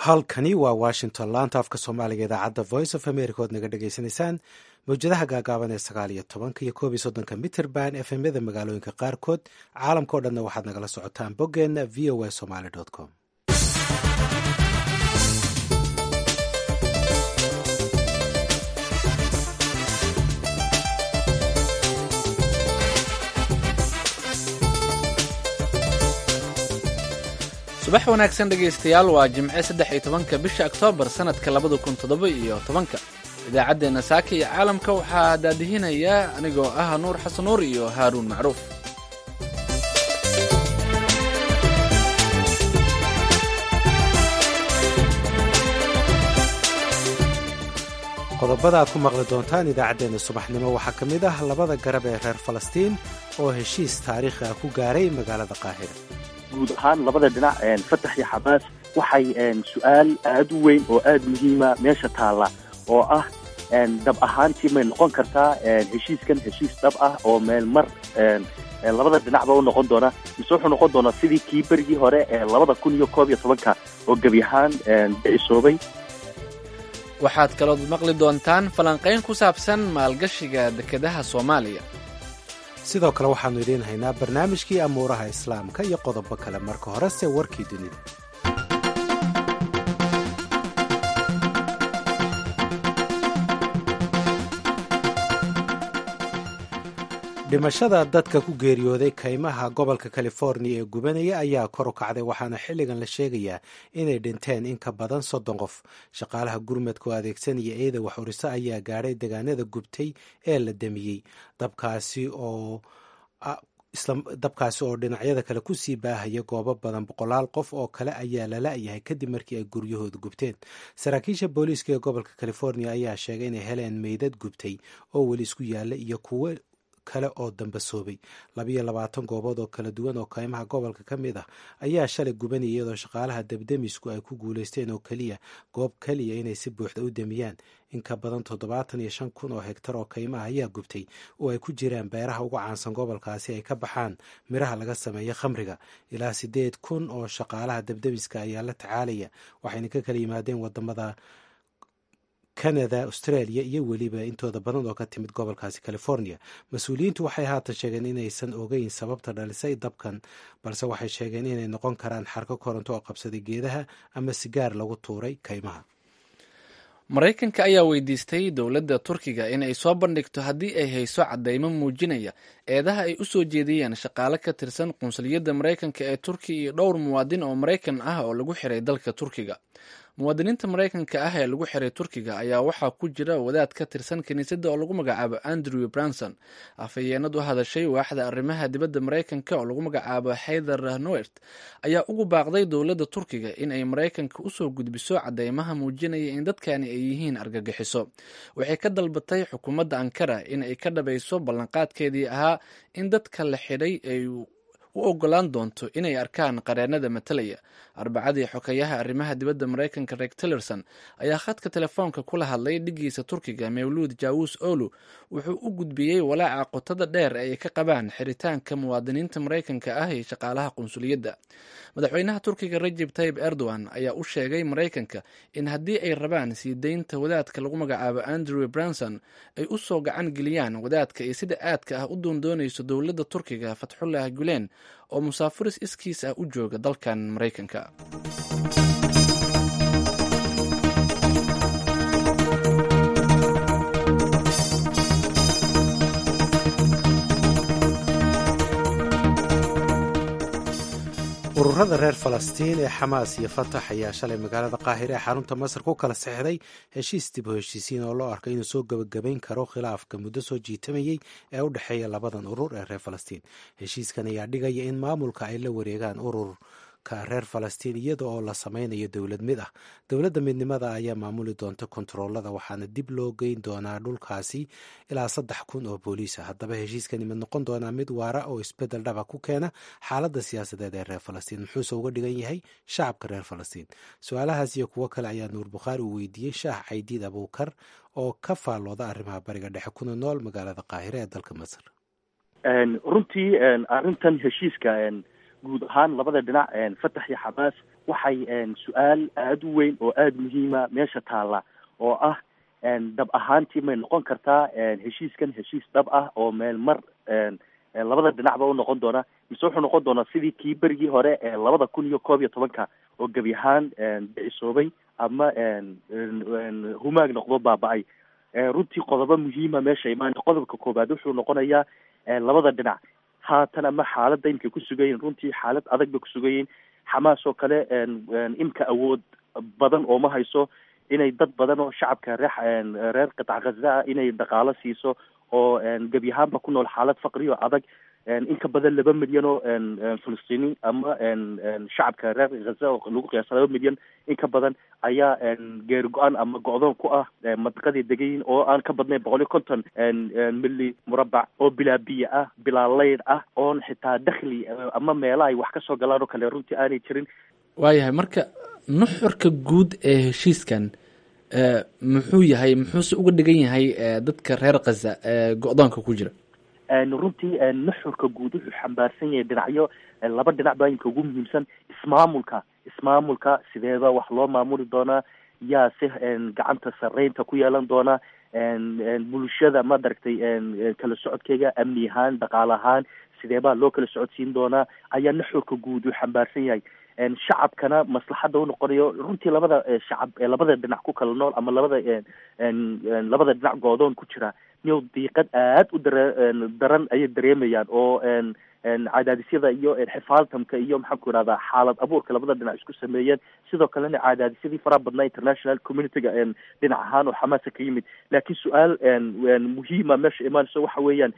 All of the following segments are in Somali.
halkani waa washington laanta afka soomaaliga idaacadda voice of america ood naga dhagaysanaysaan mawjadaha gaagaaban ee sagaal iyo tobanka iyo koob iyo soddonka mitrband efmyada magaalooyinka qaarkood caalamka o dhanna waxaad nagala socotaan boggeenna v o a somaly com subax wanaagsan dhegaystayaal waa jimce saddex iyo tobanka bisha oktoobar sannadka labada kun toddoba iyo tobanka idaacaddeenna saaka iyo caalamka waxaa daadihinayaa anigoo ah nuur xasan nuur iyo haaruun macruuf qodobada aad ku maqli doontaan idaacaddeenna subaxnimo waxaa ka mid ah labada garab ee reer falastiin oo heshiis taariikhi ah ku gaaray magaalada qaahira guud ahaan labada dhinac fatax iyo xamaas waxay su-aal aad u weyn oo aad muhiima meesha taalla oo ah dhab ahaantii may noqon kartaa heshiiskan heshiis dhab ah oo meel mar labada dhinacba u noqon doona mise wuxuu noqon doonaa sidii kii berigii hore ee labada kun iyo koob iyo tobanka oo gebi ahaan dhicisoobay waxaad kalood maqli doontaan falanqayn ku saabsan maalgashiga dekedaha soomaaliya sidoo kale waxaannu idiin haynaa barnaamijkii amuuraha islaamka iyo qodobo kale marka horese warkii dunida dhimashada dadka ku geeriyooday kaymaha gobolka californiya ee gubanaya ayaa kor u kacday waxaana xilligan la sheegayaa inay dhinteen in ka badan soddon qof shaqaalaha gurmadka oo adeegsanaya eeda wax uriso ayaa gaadhay degaanada gubtay ee la damiyey dabkaasi oo dabkaasi oo dhinacyada kale kusii baahaya goobo badan boqolaal qof oo kale ayaa la la-yahay kadib markii ay guryahooda gubteen saraakiisha booliiska ee gobolka california ayaa sheegay inay heleen meydad gubtay oo weli isku yaalla iyo kuwo kale oo dambasoobay labiyo labaatan goobood oo kala duwan oo kaymaha gobolka ka mid ah ayaa shalay gubanaya iyadoo shaqaalaha debdemisku ay ku guulaysteen oo keliya goob keliya inay si buuxda u demiyaan in ka badan toddobaatan iyo shan kun oo hegtar oo kaymaha ayaa gubtay oo ay ku jiraan beeraha ugu caansan gobolkaasi ay ka baxaan miraha laga sameeyo khamriga ilaa siddeed kun oo shaqaalaha debdemiska ayaa la tacaalaya waxayna ka kala yimaadeen wadamada canada australia iyo weliba intooda badan oo ka timid gobolkaasi california mas-uuliyiintu waxay haatan sheegeen inaysan ogeyn sababta dhalisay dabkan balse waxay sheegeen inay noqon karaan xarko koronto oo qabsaday geedaha ama sigaar lagu tuuray kaymaha maraykanka ayaa weydiistay dowladda turkiga in ay soo bandhigto haddii ay hayso caddaymo muujinaya eedaha ay u soo jeediyeen shaqaale ka tirsan qunsuliyadda maraykanka ee turkiya iyo dhowr muwaadin oo maraykan ah oo lagu xiray dalka turkiga muwaadiniinta maraykanka ah ee lagu xiray turkiga ayaa waxaa ku jira wadaad ka tirsan kiniisadda oo lagu magacaabo andrew branson afhayeenad u hadashay waaxda arrimaha dibadda maraykanka oo lagu magacaabo hayther nowert ayaa ugu baaqday dowladda turkiga in ay maraykanka usoo gudbiso caddeymaha muujinaya in dadkani ay yihiin argagixiso waxay ka dalbatay xukuumadda ankara in ay ka dhabayso ballanqaadkeedii ahaa in dadka la xidhay ay u ogolaan doonto inay arkaan qareennada matalaya arbacadii xokeyaha arrimaha dibadda maraykanka reeg tillerson ayaa khadka telefoonka kula hadlay dhigiisa turkiga mawluud jawus olu wuxuu u gudbiyey walaaca qotada dheer ee ay ka qabaan xiritaanka muwaadiniinta maraykanka ah iyo shaqaalaha qunsuliyadda madaxweynaha turkiga rajeb tayib erdogan ayaa u sheegay maraykanka in haddii ay rabaan sii deynta wadaadka lagu magacaabo andrew branson ay u soo gacan geliyaan wadaadka iyo sida aadka ah u doondoonayso dowladda turkiga fatxullah gulen oo musaafiris iskiis ah u jooga dalkan maraykanka ururada reer falastiin ee xamaas iyo fatax ayaa shalay magaalada qaahire ee xarunta masar ku kala sexday heshiis dib u heshiisiin oo loo arko inuu soo gebagabayn karo khilaafka muddo soo jiitamayey ee u dhexeeya labadan urur ee reer falastiin heshiiskan ayaa dhigaya in maamulka ay la wareegaan ururka reer falastiin iyada oo la sameynayo dowlad mid ah dowladda midnimada ayaa maamuli doonta kontaroolada waxaana dib loo geyn doonaa dhulkaasi ilaa saddex kun oo booliis ah haddaba heshiiskani mid noqon doonaa mid waara oo isbedel dhaba ku keena xaaladda siyaasadeed ee reer falastiin muxuuse uga dhigan yahay shacabka reer falastiin su-aalahaas iyo kuwo kale ayaa nuur bukhaari uu weydiiyey shaah caydiid abuukar oo ka faallooda arrimaha bariga dhexe kuna nool magaalada qaahire ee dalka masar runtii arrintan heshiiska guud ahaan labada dhinac fatax iyo xamaas waxay su-aal aada u weyn oo aada muhiima meesha taalla oo ah dhab ahaantii may noqon kartaa heshiiskan heshiis dhab ah oo meel mar labada dhinacba u noqon doona mise wuxuu noqon doonaa sidii kii berigii hore ee labada kun iyo koob iyo tobanka oo gebi ahaan bicisoobay ama humaag noqdo baaba-ay runtii qodobo muhiima meesha imaana qodobka koobaad wuxuu noqonayaa labada dhinac haatan ama xaaladda imkay ku sugayiin runtii xaalad adag bay ku sugayiin xamaas oo kale imka awood badan oo ma hayso inay dad badan oo shacabka reer reer qitac khaza ah inay dhaqaalo siiso oo gebi ahaanba ku nool xaalad faqri oo adag in ka badan laba milyan oo filistiiniin ama shacabka reer khaza oo lagu qiyaasa laba milyan in ka badan ayaa geeri go-aan ama go-doon ku ah mandiqaday degayiin oo aan ka badnayn boqol iyo konton mili murabac oo bilaa biyo ah bilaa leyd ah oon xitaa dakhli ama meela ay wax ka soo galaan oo kale runtii aanay jirin waayahay marka nuxurka guud ee heshiiskan muxuu yahay muxuuse uga dhigan yahay dadka reer khaza ee go-doonka ku jira runtii nuxurka guud wuxuu xambaarsan yahay dhinacyo laba dhinac baa inka ugu muhiimsan ismaamulka ismaamulka sideeba wax loo maamuli doonaa yaa si gacanta sareynta ku yeelan doona bulshada ma daragtay kala socodkeyga amni ahaan dhaqaale ahaan sideebaa loo kala socodsiin doonaa ayaa nuxurka guud uu xambaarsan yahay shacabkana maslaxadda u noqonayo runtii labada shacab ee labada dhinac ku kala nool ama labada labada dhinac goodoon ku jira niyow diiqad aad u dare daran ayay dareemayaan oo cadaadisyada iyo xifaaltamka iyo maxaan ku ihahdaa xaalad abuurka labada dhinac isku sameeyeen sidoo kalena cadaadisyadii faraha badnaa international communityga dhinac ahaan oo xamaasa ka yimid laakiin su-aal muhiima meesha imaanayso waxa weeyaan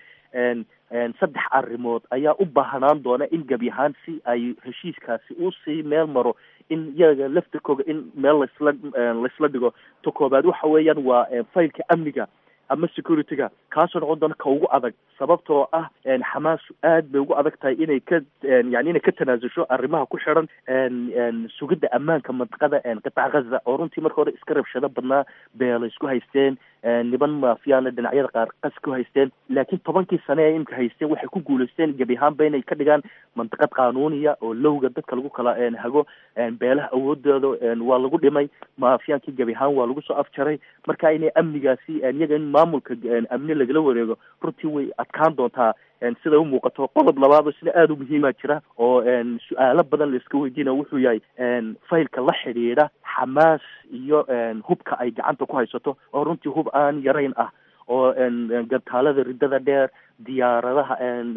saddex arrimood ayaa u baahnaan doona in gebi ahaan si ay heshiiskaasi usii meel maro in iyaga laftirkooga in meel laisla laisla dhigo ta koobaad waxa weeyaan waa faylka amniga ama security-ga kaasoo noqon doona ka ugu adag sababtoo ah xamaas aad bay ugu adag tahay inay ka yani inay ka tanaasusho arrimaha ku xiran sugidda ammaanka mantiqada qitac ghaza oo runtii marka hore iska rabshado badnaa beela isku haysteen niban maafiyaana dhinacyada qaar qas ku haysteen laakiin tobankii sane ee imka haysteen waxay ku guulaysteen gebi ahaanba inay ka dhigaan mantiqad qaanuuniya oo lowga dadka lagu kala hago beelaha awoodooda waa lagu dhimay maafiyaankii gebi ahaan waa lagu soo afjaray marka inay amnigaasi iyaga in maamulka amni lagala wareego runtii way adkaan doontaa sida u muuqato qodob labaadoo sida aada u muhiima jira oo su-aalo badan laiska weydiina wuxuu yahay faylka la xidhiidha xamaas iyo hubka ay gacanta ku haysato oo runtii hub aan yarayn ah oo gantaalada riddada dheer diyaaradaha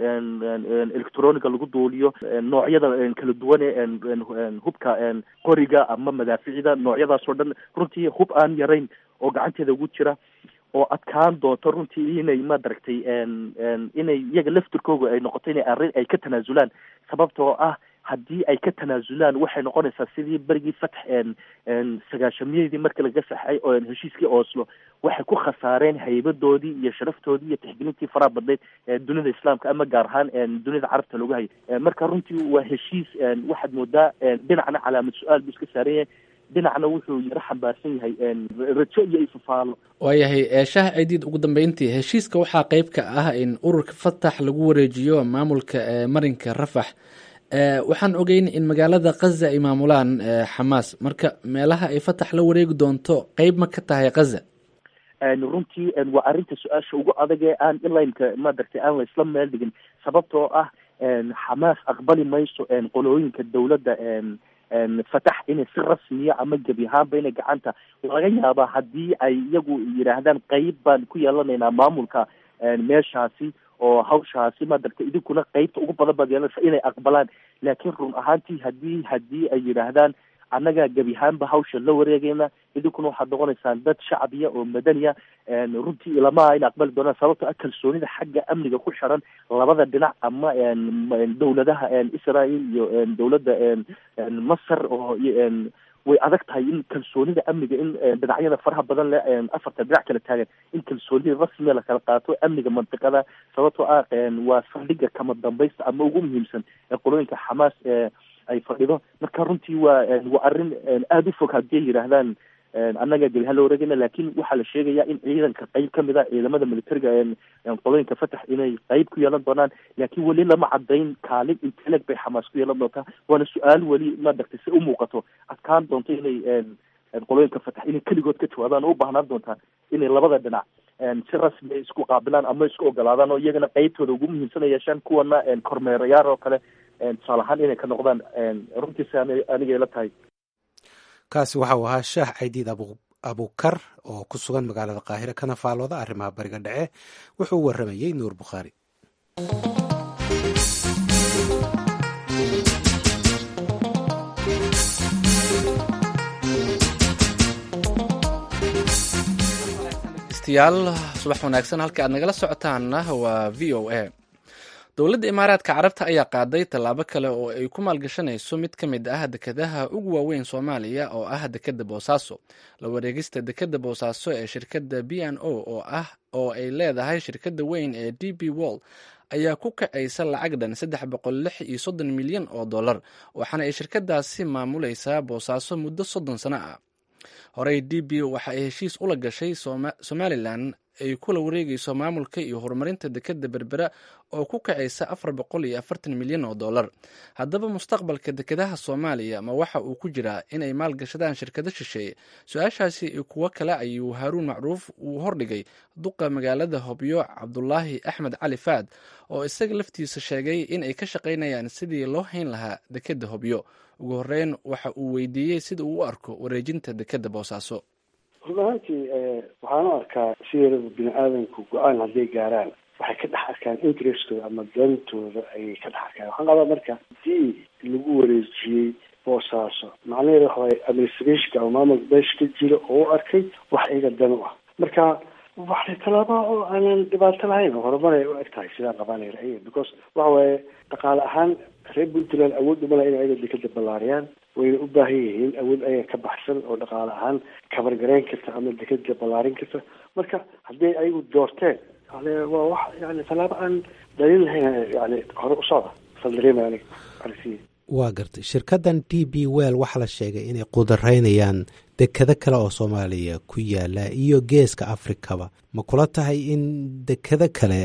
electroniga lagu duuliyo noocyada kala duwan ee hubka qoriga ama madaaficida noocyadaasoo dhan runtii hub aan yarayn oo gacanteeda ugu jira oo adkaan doonto runtii inay madaragtay inay iyaga laftirkooga ay noqoto inay arrin ay ka tanaasulaan sababtoo ah haddii ay ka tanaasulaan waxay noqonaysaa sidii berigii fatx sagaashamiyadii markii laga saxay oo heshiiskii oslo waxay ku khasaareen haybadoodii iyo sharaftoodii iyo tixgelintii faraha badneyd ee dunida islaamka ama gaar ahaan dunida carabta lagu hayay marka runtii waa heshiis waxaad moodaa dhinacna calaamad su-aal buu iska saaran yahay dhinacna wuxuu yaro xambaarsan yahay rajo iyo ifafaalo waayahay shaah cidiid ugu dambeyntii heshiiska waxaa qeyb ka ah in ururka fatax lagu wareejiyo maamulka marinka rafax waxaan ogeyn in magaalada khaza ay maamulaan xamaas marka meelaha ay fatax la wareegi doonto qeyb ma ka tahay khaza runtii waa arrinta su-aasha ugu adag ee aan ilaynka madaragtay aan la isla meel dhigin sababtoo ah xamaas aqbali mayso qolooyinka dowladda fatax inay si rasmiya ama gebi ahaanba inay gacanta laga yaabaa haddii ay iyagu yidhaahdaan qeyb baan ku yeelanaynaa maamulka meeshaasi oo hawshaasi madaragtay idinkuna qeybta ugu badan baad yeelanaysa inay aqbalaan laakiin run ahaantii hadii haddii ay yidhaahdaan annagaa gebi ahaanba hawsha la wareegayna idinkuna waxaad noqonaysaan dad shacbiya oo madaniya runtii ilamaha in aqbali doonaan sababto ah kalsoonida xagga amniga ku xiran labada dhinac ama dowladaha israel iyo dowladda masar oo way adag tahay in kalsoonida amniga in dhinacyada faraha badan le afarta dhinac kala taagan in kalsoonida rasmiya lakala qaato amniga mantiqada sababtoo ah waa saldhiga kama dambaysta ama ugu muhiimsan ee qolooyinka xamaas ay fadhido marka runtii waa waa arrin aada u fog haddii ay yidhaahdaan annaga gebihaan la wareegayna laakiin waxaa la sheegaya in ciidanka qeyb kamid a ciidamada militariga qolooyinka fatax inay qeyb ku yeelan doonaan laakiin weli lama cadayn kaalin inteleg bay xamaas ku yeelan doontaa waana su-aal weli maaragtay si umuuqato adkaan doonto inay qolooyinka fatax inay keligood ka jawaabaan oo u baahnaan doontaa inay labada dhinac si rasmi isku qaabilaan ama isku ogolaadaan oo iyagana qeybtooda ugu muhiimsan yeeshaan kuwana kormeerayaal oo kale tusaale ahaan inay ka noqdaan runtiisi anigay la tahay kaasi waxa uu ahaa shaah caydiid abukar oo ku sugan magaalada qaahire kana faalooda arrimaha bariga dhexe wuxuu u warramayey nuur bukhaari degeystayaal subax wanaagsan halka aad nagala socotaanna waa v o a dowladda imaaraadka carabta ayaa qaaday tallaabo kale oo ay ku maalgashanayso mid ka mid ah dekedaha ugu waaweyn soomaaliya oo ah dekeda boosaaso la wareegista dekeda boosaaso ee shirkadda b n o oo ah oo ay leedahay shirkadda weyn ee d b wall ayaa ku kacaysa lacag dhan saddex boqol lix iyo soddon milyan oo dollar waxaana ay shirkadaasi maamulaysaa boosaaso muddo soddon sano ah horey d b waxa ay heshiis ula gashay somalilan ay kula wareegayso maamulka iyo horumarinta dekeda berbera oo ku kacaysa afar boqol iyo afartan milyan oo dollar haddaba mustaqbalka dekedaha soomaaliya ma waxa uu ku jiraa inay maalgashadaan shirkado shisheeye su-aashaasi iyo kuwo kale ayuu haaruun macruuf uu hordhigay duqa magaalada hobyo cabdulaahi axmed cali faad oo isaga laftiisa sheegay in ay ka shaqaynayaan sidii loo hayn lahaa dekeda hobyo ugu horeyn waxa uu weydiiyey sida uu u arko wareejinta dekeda boosaaso run ahaantii waxaan u arkaa sideedaba bini aadamku go-aan hadday gaaraan waxay ka dhex arkaan interestkooda ama dantooda ayay ka dhex arkaan waxaan qabaa marka hadii lagu wareejiyey boosaaso macnaheeda waxa waye administrationka ama maamulka meesha ka jira oo u arkay wax iyaga dan u ah marka waxay tallaaba oo aanan dhibaato lahayn oo horumar ay u eg tahay sidaan qabanay ra'yiga because waxa waaye dhaqaale ahaan reer puntland awood umala in ayaga dekeda ballaariyaan wayna u baahan yihiin awood ayaga ka baxsan oo dhaqaale ahaan kabargarayn karta ama dekeda ballaarin karta marka hadday ayagu doorteen yani waa wax yani tallaabo aan daliil lahayn yani hore u socda sal dareemaya aniga aragtiya waa gartay shirkaddan d b well waxaa la sheegay inay qudareynayaan dekado kale oo soomaaliya ku yaala iyo geeska afrikaba ma kula tahay in dekado kale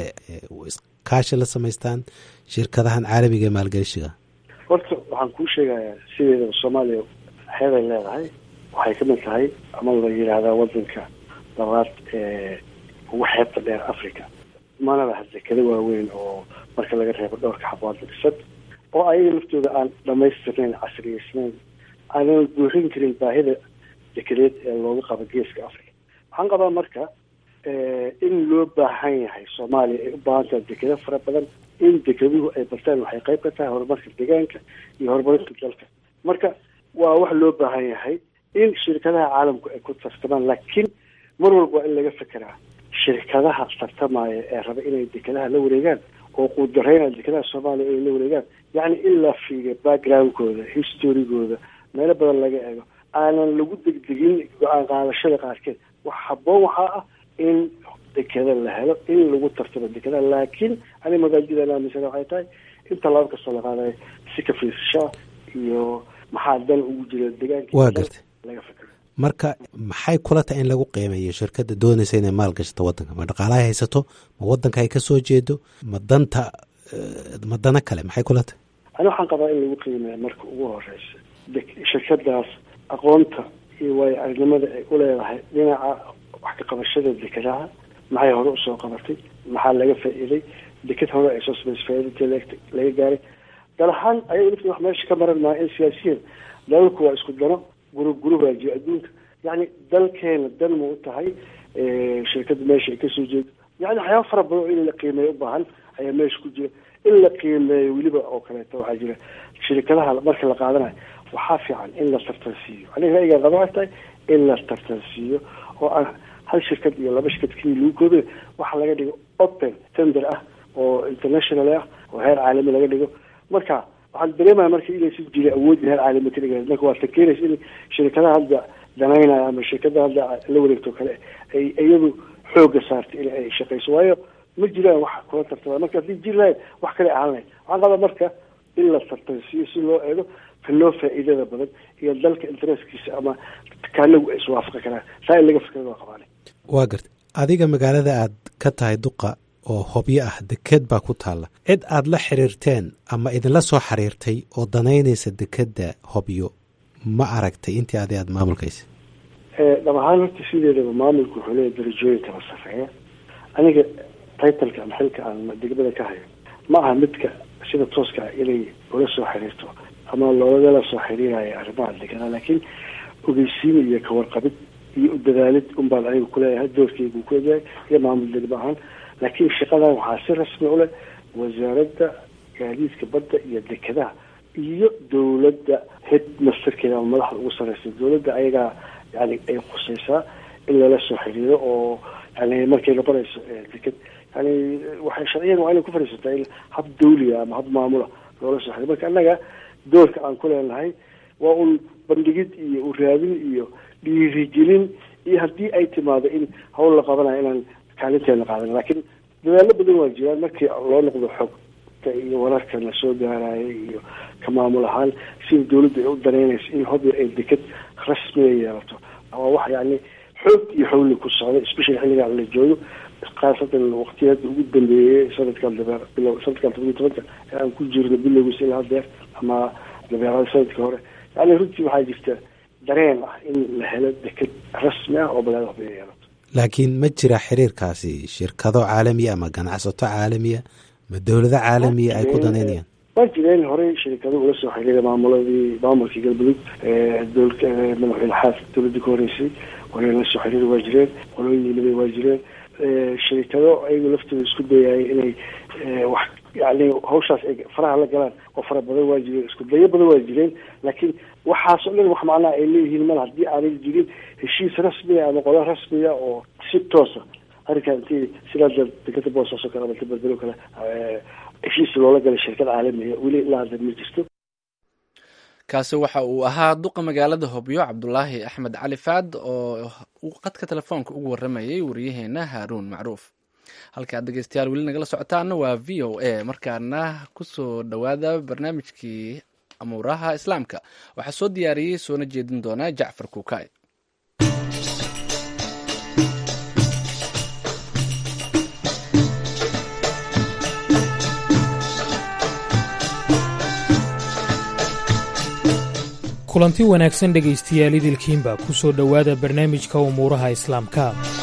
kaashi la samaystaan shirkadahan caalamiga ee maalgelishiga horta waxaan kuu sheegayaa sideedaba soomaaliya xeeday leedahay waxay ka mid tahay ama la yidhaahdaa wadanka labaad ee ugu xeebta dheer africa mana laha dekado waaweyn oo marka laga reebo dhowrka xabood dhisan oo ayaga laftooda aan dhamaystirnayn casriyeysnayn aanan buuxin karin baahida dekedeed ee looga qabo geeska africa waxaan qabaa marka in loo baahan yahay soomaaliya ay u baahan tahay dekado fara badan in dekeduhu ay bartaan waxay qayb ka tahay horumarka deegaanka iyo horumarinta dalka marka waa wax loo baahan yahay in shirkadaha caalamku ay ku tartamaan laakiin mar walba waa in laga fekeraa shirkadaha tartamaya ee raba inay dekadaha la wareegaan oo quudareynaya dekadaha soomaaliya inay la wareegaan yacni in la fiiriyo backgroundkooda historygooda meelo badan laga eego aanan lagu degdegin go-aan qaadashada qaarkeed wax haboon waxaa ah in dekeda la helo in lagu tartamo dekadaha laakiin ani magaajidaan aaminsana waxay tahay in tallaabo kastoo la qaadayo si ka fiirsashaa iyo maxaa dan ugu jira deegaanka waa gartay laga fikro marka maxay kula tahay in lagu qiimeeyo shirkadda doonaysa inay maal gashato waddanka ma dhaqaalaha haysato ma waddanka ay ka soo jeedo ma danta ma dana kale maxay kula tahay ani waxaan qabaa in lagu qiimeeya marka ugu horeysa shirkadaas aqoonta iyo waayo aragnimada ay u leedahay dhinaca wax ka qabashada dekadaha maxay hore usoo qabatay maxaa laga faa-iiday deked hore ay soo samaysay faa-iidinta laga gaaray dal ahaan ayaga lafti wax meesha ka maran maaha in siyaasiyiin dalalku waa isku dano gurub gurub waajiyo adduunka yacni dalkeena dan ma u tahay shirkadda meesha ay kasoo jeedo yani waxyaaba fara badan oo in la qiimeeyo u baahan ayaa meesha ku jira in la qiimeeyo weliba oo kaleeto waxaa jira shirkadaha marka la qaadanayo waxaa fiican in la tartansiiyo aniga ra'yigaa qaba waxay tahay in la tartansiiyo oo aan hal shirkad iyo laba shirkad keliya lagu koobayo waxa laga dhigo open tender ah oo international ah oo heer caalami laga dhigo marka waxaan dareemaya marka inaysan jirin awoodda heer caalami ka dhiga marka waa fakeraysa in shirkadaha hadda danaynaya ama shirkadaha hadda la wareegto kale ay iyadu xooga saartay in ay shaqeyso waayo ma jiraan wax kula tartama marka haddii jiri lahayd wax kale ahaan lahayd waxaan qabaa marka in la tartansiiyo si loo eego ka loo faa'iidada badan iyo dalka intereskiisa ama kaanagu ay iswaafaqi karaan saa in laga fikirada waa qabaana waa garta adiga magaalada aad ka tahay duqa oo hobyo ah dekeed baa ku taalla cid aad la xiriirteen ama idinla soo xiriirtay oo danaynaysa dekedda hobyo ma aragtay intii adi aada maamulkaysa dhab ahaan horta sideedaba maamulku wuxuu leeyahy darajooyin kala sarreeya aniga titleka ama xilka aan degmada ka hayo ma aha midka sida tooska ah inay ula soo xiriirto ama loolagala soo xiriirayo arrimaha degana laakiin ogeysiin iyo kawarqabid iyo u dadaalid un baan aniga kuleeyahay doorkeygu ku egyahay iyo maamul degmo ahaan laakiin shaqadan waxaa si rasmi u leh wasaaradda gaadiidka badda iyo dekedaha iyo dowladda headmasterkeeda ama madaxda ugu sarreysa dowladda ayagaa yani ay khuseysaa in lala soo xiriiro oo yani markay noqonayso deked yani waxay sharciyan waa inay ku fadhiisataa in hab dawliga ama hab maamula loola soo xiriiro marka annaga doorka aan ku leenahay waa un bandhigid iyo uraadin iyo dhiirigelin iyo haddii ay timaado in hawl la qabanayo inaan kaalinteena qaadan laakiin dadaalo badan waa jiraan markii loo noqdo xogta iyo wararka la soo gaaraayo iyo ka maamul ahaan sida dawladda ay u danaynayso in hobyo ay deked rasmiga yeelato waa wax yani xoog iyo xowli ku socda especially xilligaan la joogo khaasatan waqtiyada ugu dambeeyey sanadkan dabeer bilow sanadkan todobiyi tobanka ee aan ku jirno bilowgiisa ilaa hadeer ama dabeerada sanadka hore yani runtii waxaa jirta dareen ah in la helo deked rasmi ah oo magaalada hobyo yeelato laakiin ma jira xiriirkaasi shirkado caalamiya ama ganacsato caalamiya ma dowlado caalamiya ay ku danaynayaan waa jireen horey shirikado ula soo xiriira maamuladii maamulkii galmudug dowlka madaxweyne xaas dowladii ka horeysay horey la soo xiriiri waa jireen qolooyinaba waa jireen shirikado ayagu laftooda isku dayayay inay wax yani hawshaas ay faraha la galaan oo fara badan waa jireen isku dayo badan waa jireen laakiin waxaas o dhan wax macnaha ay leeyihiin mal haddii aanay jirin heshiis rasmiga ama qodo rasmiga oo si toosa arrinkaa intii sidaa dekada boosaaso kale ama tabadelo kale heshiis loola galay shirkad caalamiga weli ilaa hadda ma jirto kaasi waxa uu ahaa duqa magaalada hobyo cabdulaahi axmed cali faad oo qadka telefoonka ugu waramayay wariyaheena haaruun macruuf halkaad dhegeystayaal weli nagala socotaana waa v o a markaana kusoo dhowaada barnaamijkii amuuraha islaamka waxaa soo diyaariyey soona jeedin doonaa jacfar kuukay kulanti wanaagsan dhegaystayaal idilkiinba ku soo dhowaada barnaamijka umuuraha islaamka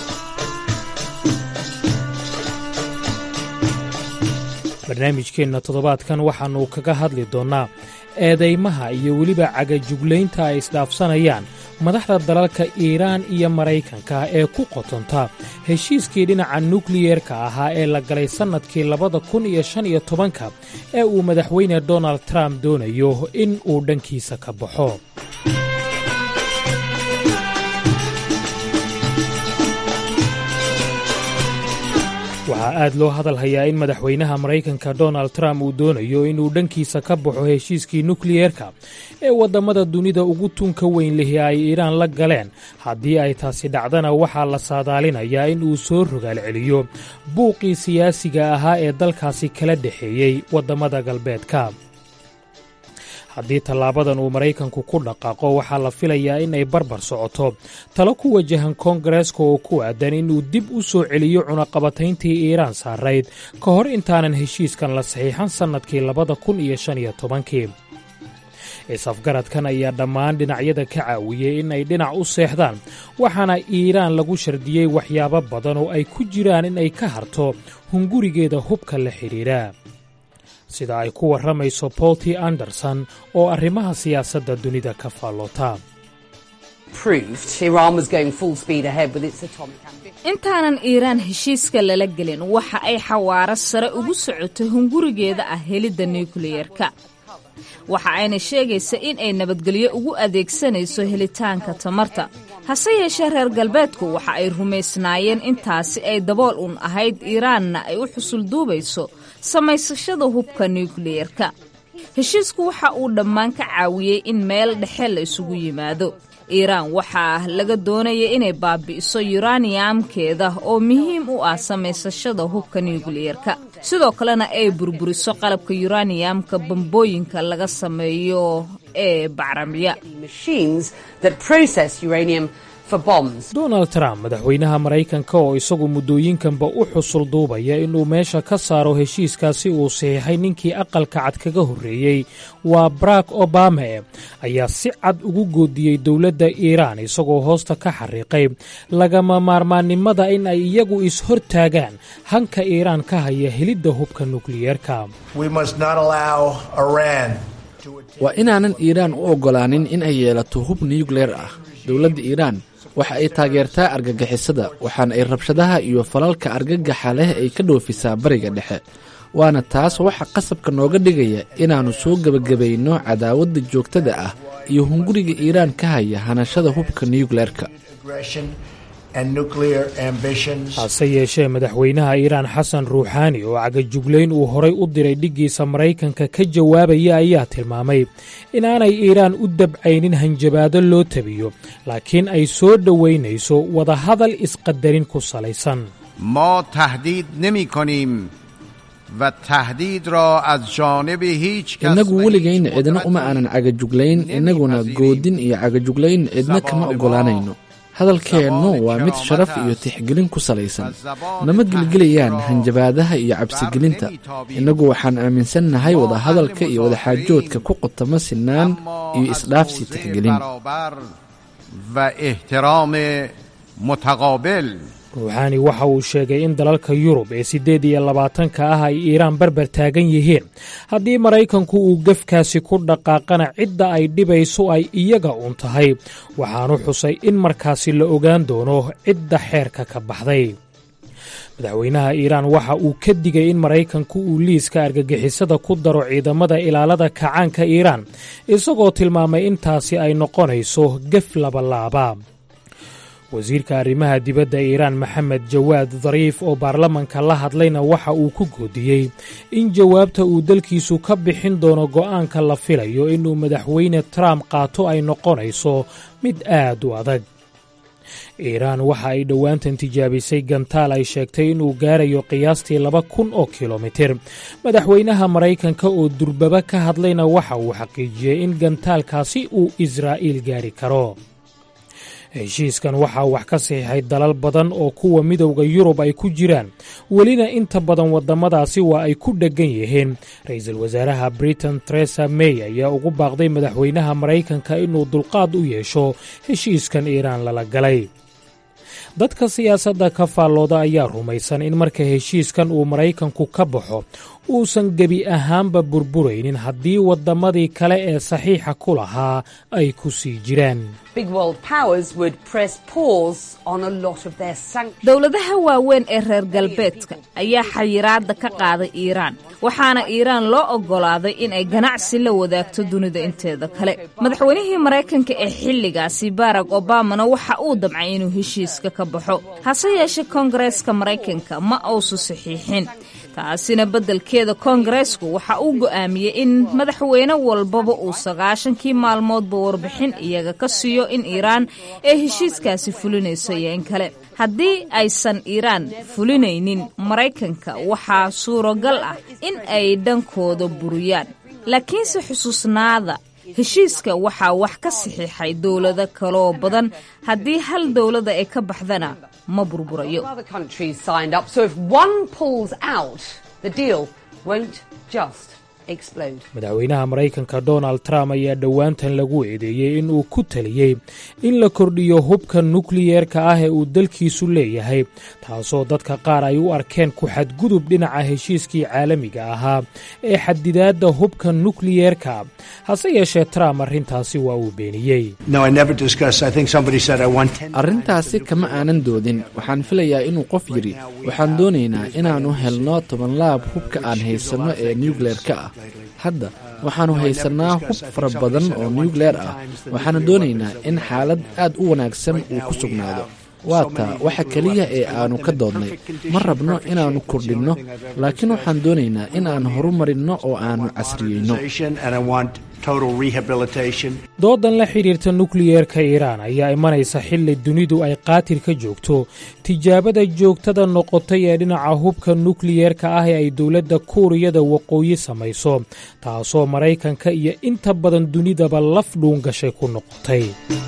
barnaamijkeenna toddobaadkan waxaannu kaga hadli doonnaa eedaymaha iyo weliba cagajuglaynta ay isdhaafsanayaan madaxda dalalka iiraan iyo maraykanka ee ku qotonta heshiiskii dhinaca nukliyerka ahaa ee la galay sannadkii labada kun iyo shan iyo tobanka ee uu madaxweyne donald trump doonayo in uu dhankiisa ka baxo waxaa aad loo hadal hayaa in madaxweynaha maraykanka donald trump uu doonayo inuu dhankiisa ka baxo heshiiskii nukliyerka ee waddamada dunida ugu tunka weyn lihi ay iiraan la galeen haddii ay taasi dhacdana waxaa la saadaalinayaa in uu soo rogaal celiyo buuqii siyaasiga ahaa ee dalkaasi kala dhexeeyey waddamada galbeedka haddii tallaabadan uu maraykanku ku dhaqaaqo waxaa la filayaa in ay barbar socoto talo ku wajahan koongareeska oo ku aadan inuu dib u soo celiyo cunaqabatayntii iiraan saarayd ka hor intaanan heshiiskan la saxiixan sannadkii labada kun iyo shan iyo tobankii is-afgaradkan ayaa dhammaan dhinacyada ka caawiyey in ay dhinac u seexdaan waxaana iiraan lagu shardiyey waxyaabo badan oo ay ku jiraan in ay ka harto hungurigeeda hubka la xidhiidha sida ay ku warramayso bolti anderson oo arrimaha siyaasadda dunida ka faalloota intaanan iiraan heshiiska lala gelin waxa ay xawaaro sare ugu socoto hungurigeeda ah helidda nukliyerka waxa ayna sheegaysa in ay nabadgelyo ugu adeegsanayso helitaanka tamarta hase yeeshee reer galbeedku waxa ay rumaysnaayeen intaasi ay dabool un ahayd iiraanna ay u xusulduubayso samaysashada hubka nukliyerka heshiisku waxa uu dhammaan ka caawiyey in meel dhexe la isugu yimaado iiraan waxaa laga doonaya inay baabi'iso yuraniyamkeeda oo muhiim u ah samaysashada hubka nukliyerka sidoo kalena ay burburiso qalabka yuraniyamka bambooyinka laga sameeyo ee bacramiya donald trump madaxweynaha maraykanka oo isagu muddooyinkanba u xusul duubaya inuu meesha ka saaro heshiiskaasi uu saxiixay ninkii aqalka cad kaga horreeyey waa barack obama ayaa si cad ugu goodiyey dowladda iiraan isagoo hoosta ka xariiqay lagama maarmaannimada in ay iyagu is-hortaagaan hanka iiraan ka haya helidda hubka nukliyeerka waa inaanan iiraan u oggolaanin in ay yeelato hub nukleer ah dowladda iiraan waxa ay taageertaa argagixisada waxaana ay rabshadaha iyo falalka argagaxa leh ay ka dhoofisaa bariga dhexe waana taas waxa qasabka nooga dhigaya inaannu soo gebagabayno cadaawadda joogtada ah iyo hunguriga iiraan ka haya hanashada hubka nukleerka hase yeeshee madaxweynaha iiraan xasan ruuxaani oo cagajuglayn uu horay u diray dhiggiisa maraykanka ka jawaabaya ayaa tilmaamay inaanay iiraan u dabcaynin hanjabaado loo tabiyo laakiin ay soo dhowaynayso wadahadal isqadarin ku salaysan ma tahdiid nemi konim wa tahdiid ra az jaanibi hiich innagu weligayn cidna uma aanan cagajuglayn innaguna goodin iyo cagajuglayn cidna kama oggolaanayno hadalkeennu waa mid sharaf iyo tixgelin ku salaysan nama gelgelayaan hanjabaadaha iyo cabsigelinta innagu waxaan aaminsannahay wadahadalka iyo wadaxaajoodka ku qotamo sinaan iyo isdhaafsi tixgelin ruuxaani waxa uu sheegay in dalalka yurub ee siddeed iyo labaatanka ah ay iiraan barbar taagan yihiin haddii maraykanku uu gefkaasi ku dhaqaaqana cidda ay dhibayso ay iyaga uun tahay waxaanu xusay in markaasi la ogaan doono cidda xeerka ka baxday madaxweynaha iiraan waxa uu ka digay in maraykanku uu liiska argagixisada ku daro ciidamada ilaalada kacaanka iiraan isagoo tilmaamay intaasi ay noqonayso gef labalaaba wasiirka arrimaha dibadda iiraan maxamed jawaad dariif oo baarlamanka la hadlayna waxa uu ku goodiyey in jawaabta uu dalkiisu ka bixin doono go'aanka la filayo inuu madaxweyne trump qaato ay noqonayso mid aad u adag iiraan waxa ay dhowaantan tijaabisay gantaal ay sheegtay inuu gaarayo qiyaastii laba kun oo kilomitir madaxweynaha maraykanka oo durbaba ka hadlayna waxa uu xaqiijiyey in gantaalkaasi uu israa'iil gaari karo heshiiskan waxaa wax ka saxiixay dalal badan oo kuwa midowda yurub ay ku jiraan welina inta badan waddamadaasi waa ay ku dheggan yihiin ra-iisul wasaaraha britain teresa may ayaa ugu baaqday madaxweynaha maraykanka inuu dulqaad u yeesho heshiiskan iiraan lala galay dadka siyaasadda ka faallooda ayaa rumaysan in marka heshiiskan uu maraykanku ka baxo uusan gebi ahaanba burburaynin haddii waddamadii kale ee saxiixa ku lahaa ay ku sii jiraan dowladaha waaweyn ee reer galbeedka ayaa xayiraadda ka qaaday iiraan waxaana iiraan loo oggolaaday inay ganacsi la wadaagto dunida inteeda kale madaxweynihii maraykanka ee xilligaasi barack obamana waxa uu damcay inuu heshiiska ka baxo hase yeeshee koongareeska maraykanka ma uusu saxiixin taasina beddelkeeda koongareesku waxa uu go'aamiyey in madaxweyne walbaba uu sagaashankii maalmoodba warbixin iyaga ka siiyo in iiraan ay heshiiskaasi fulinayso iyo in kale haddii aysan iiraan fulinaynin maraykanka waxaa suuragal ah in ay dhankooda buriyaan laakiinse xusuusnaada heshiiska waxaa wax ka saxiixay dowlado kaloo badan haddii hal dowlada ay ka baxdana ma burburayo madaxweynaha maraykanka donald trump ayaa dhowaantan lagu eedeeyey in uu ku taliyey in la kordhiyo hubka nukliyeerka ah ee uu dalkiisu leeyahay taasoo dadka qaar ay u arkeen ku xadgudub dhinaca heshiiskii caalamiga ahaa ee xadidaadda hubka nukliyeerka hase yeeshee trump arrintaasi waa uu beeniyey arrintaasi kama aanan doodin waxaan filayaa inuu qof yidhi waxaan doonaynaa inaannu helno tobanlaab hubka aan haysanno ee nukleerka ah hadda waxaannu haysannaa hub fara badan oo nukleer ah waxaana doonaynaa in xaalad aad u wanaagsan uu ku sugnaado waa taa waxa keliya ee aannu ka doodnay ma rabno inaannu kordhinno laakiin waxaan doonaynaa in aan horumarinno oo aannu casriyeyno doodan la xidhiirta nukliyeerka iiraan ayaa imanaysa xilli dunidu ay qaatil ka joogto tijaabada joogtada noqotay ee dhinaca hubka nukliyeerka ah ee ay dowladda kuuriyada waqooyi samayso taasoo maraykanka iyo inta badan dunidaba laf dhuungashay ku noqotay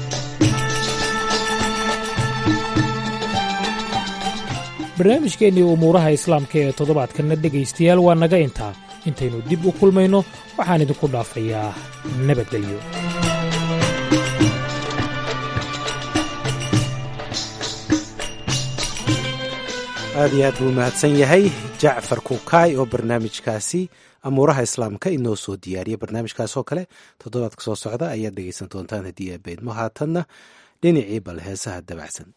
barnaamijkeennii umuuraha islaamka ee toddobaadkanna dhegaystayaal waa naga intaa intaynu dib u kulmayno waxaan idinku dhaafayaa nabadgelyo aad iyo aad buu mahadsan yahay jacfar kukaay oo barnaamijkaasi amuuraha islaamka inoo soo diyaariya barnaamijkaas oo kale toddobaadka soo socda ayaad dhegaysan doontaan haddii abeedmo haatanna dhinacii bal heesaha dabacsan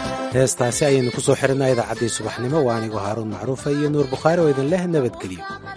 heestaasi ayaynu ku soo xirinaa idaacaddii subaxnimo waa anigoo haaruun macruufa iyo nuur bukhaari oo idin leh nabadgelyo